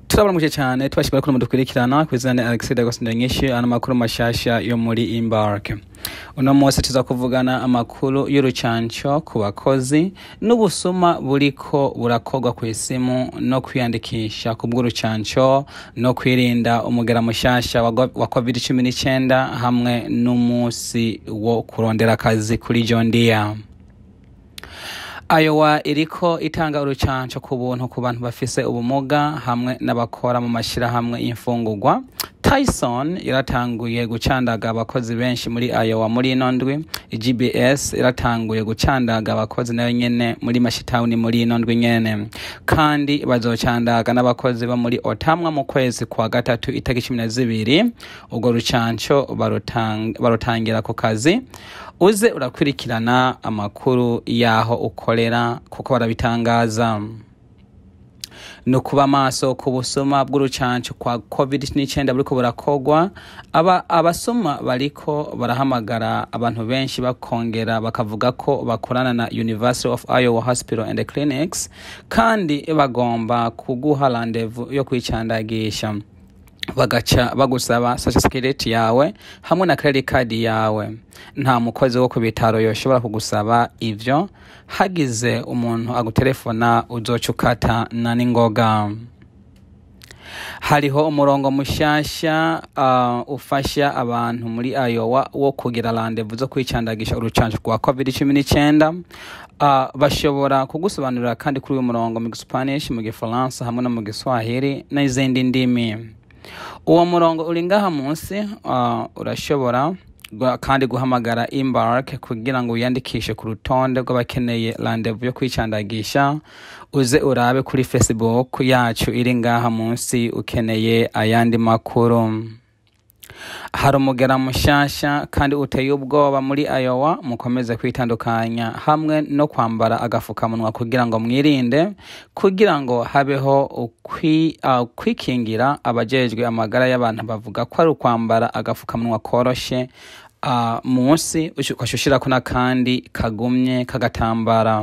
turabaramukije cyane tubashimira ko mudukurikirana ku izina Alexis Dagos Ndanyinshi ano makuru mashasha yo muri Embark uno munsi tuza kuvugana amakuru y'urucanco ku bakozi n'ubusuma buriko burakorwa ku isimu no kwiyandikisha ku bw'urucanco no kwirinda umugera mushasha wa go- wa covid cumi n'icyenda hamwe n'umunsi wo kurondera akazi kuri John Deere Iowa iriko itanga urucanco ku buntu ku bantu bafise ubumuga hamwe n'abakora mu mashirahamwe y'imfungurwa Tyson iratanguye gucandaga abakozi benshi muri Iowa muri ino ndwi GBS iratanguye gucandaga abakozi nayo nyene muri mashitawuni muri ino ndwi nyene kandi bazocandaga n'abakozi bo muri Otamwa mu kwezi kwa gatatu itariki cumi na zibiri urwo rucanco barutang- barutangira ku kazi uze urakurikirana amakuru y'aho ukorera kuko barabitangaza ni ukuba maso ku busuma bw'urucanco kwa covid 19 buriko burakorwa aba abasuma bariko barahamagara abantu benshi bakongera bakavuga ko bakorana na University of Iowa Hospital and Clinics kandi bagomba kuguha rendezvous yo kwicandagisha bagaca bagusaba social security yawe hamwe na credit card yawe nta mukozi wo ku bitaro yoshobora kugusaba ivyo hagize umuntu agutelefona uzoca ukata na n'ingoga hariho umurongo mushasha uh, ufasha abantu muri Iowa wo kugira rendezvous zo kwicandagisha urucanco rwa covid 19 uh, bashobora kugusobanurira kandi kuri uyu murongo mu Spanish mu Gifaransa hamwe no mu Giswahili n'izindi ndimi uwo murongo uri ngaha munsi uh, urashobora gua- kandi guhamagara embark kugira ngo wiyandikishe ku rutonde rw'abakeneye rendezvous yo kwicandagisha uze urabe kuri facebook yacu iri ngaha munsi ukeneye ayandi makuru hari umugera mushasha kandi uteye ubwoba muri Iowa mukomeze kwitandukanya hamwe no kwambara agafukamunwa kugira ngo mwirinde kugira ngo habeho ukwi, uh, kwikingira abajejwe amagara y'abantu bavuga ko ari ukwambara agafukamunwa koroshe uh, munsi ukashushirako n'akandi kagumye k'agatambara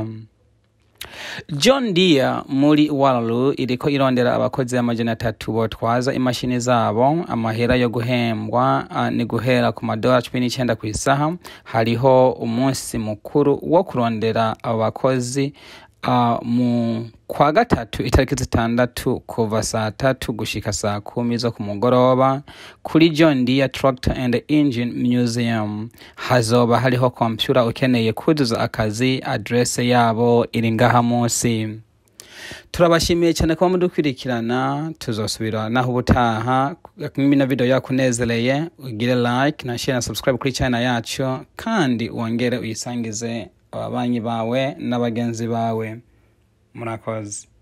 John Deere muri Waterloo iriko irondera abakozi amajana atatu botwaza imashini zabo amahera yo guhembwa uh, ni guhera ku madolari cumi n'icyenda ku isaha hariho umunsi mukuru wo kurondera abo bakozi uh, mu kwa gatatu itariki zitandatu kuva saa tatu gushika saa kumi zo ku mugoroba kuri John Deere Tractor and Engine Museum hazoba hariho kompyura ukeneye kuzuza akazi adresse yabo iri ngaha munsi turabashimiye cyane kuba mudukurikirana tuzosubira naho ubutaha na video yakunezereye ugire like na share na subscribe kuri channel yacu kandi wongere uyisangize ababanyi bawe n'abagenzi bawe murakoze